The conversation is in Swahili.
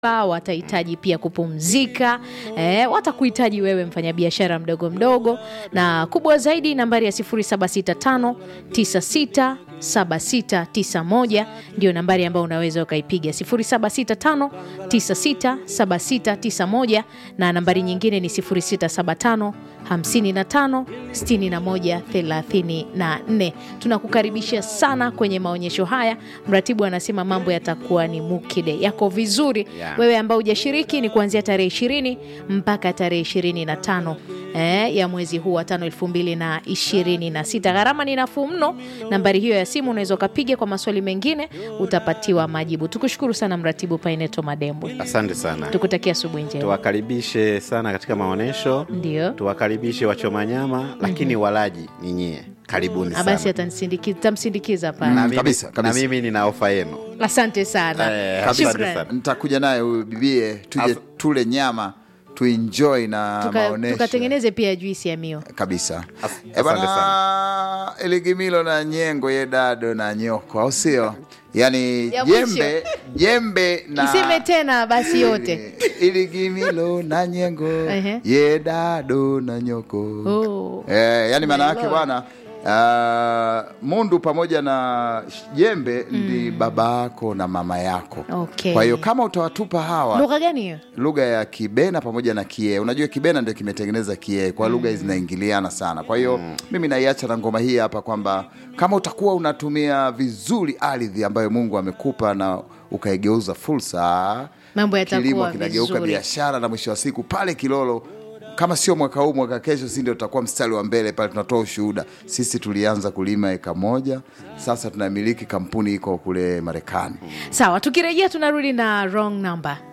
watahitaji pia kupumzika eh, watakuhitaji wewe mfanyabiashara mdogo mdogo, na kubwa zaidi nambari ya 0765 96 7691 ndio nambari ambayo unaweza ukaipiga 0765 967691 na nambari nyingine ni 0675 55 61 34. Tunakukaribisha sana kwenye maonyesho haya. Mratibu anasema mambo yatakuwa ni mukide, yako vizuri Yeah. wewe ambao hujashiriki ni kuanzia tarehe ishirini mpaka tarehe ishirini na tano eh, ya mwezi huu wa tano elfu mbili na ishirini na sita. Gharama ni nafuu mno. Nambari hiyo ya simu unaweza ukapiga. Kwa maswali mengine utapatiwa majibu. Tukushukuru sana mratibu Paineto Madembwe, Asante sana, tukutakia asubuhi njema. tuwakaribishe sana katika maonyesho, Ndio tuwakaribishe wachoma nyama, lakini walaji ni nyie. Karibuni Ah, basi sana atansindikiza tamsindikiza na pale. mimi, kabisa, kabisa. na mimi nina ofa yenu Asante sana, Eh, asante Shukrani. sana. nitakuja naye huyu bibie tuje As- tule nyama tuenjoy na Tuka- maonesho tukatengeneze pia juisi ya mio. kabisa As- Eh, asante bana eligimilo na nyengo ye dado na nyoko au sio yani Ya mwisho. jembe jembe na Iseme tena basi yote. iligimilo na nyengo Ehe. ye dado na nyoko Oh. Eh, yani maana My yake Lord. bwana uh, mundu pamoja na jembe ndi baba yako na mama yako Okay. kwa hiyo kama utawatupa hawa Lugha gani hiyo? lugha ya kibena pamoja na kie unajua kibena ndio kimetengeneza kie kwa lugha hizi zinaingiliana sana kwa hiyo mimi naiacha na ngoma hii hapa kwamba kama utakuwa unatumia vizuri ardhi ambayo mungu amekupa na ukaigeuza fursa Mambo yatakuwa kilimo kinageuka vizuri. biashara na mwisho wa siku pale kilolo kama sio mwaka huu mwaka kesho si ndio tutakuwa mstari wa mbele pale tunatoa ushuhuda sisi tulianza kulima eka moja sasa tunamiliki kampuni iko kule marekani Sawa, tukirejea tunarudi na wrong number.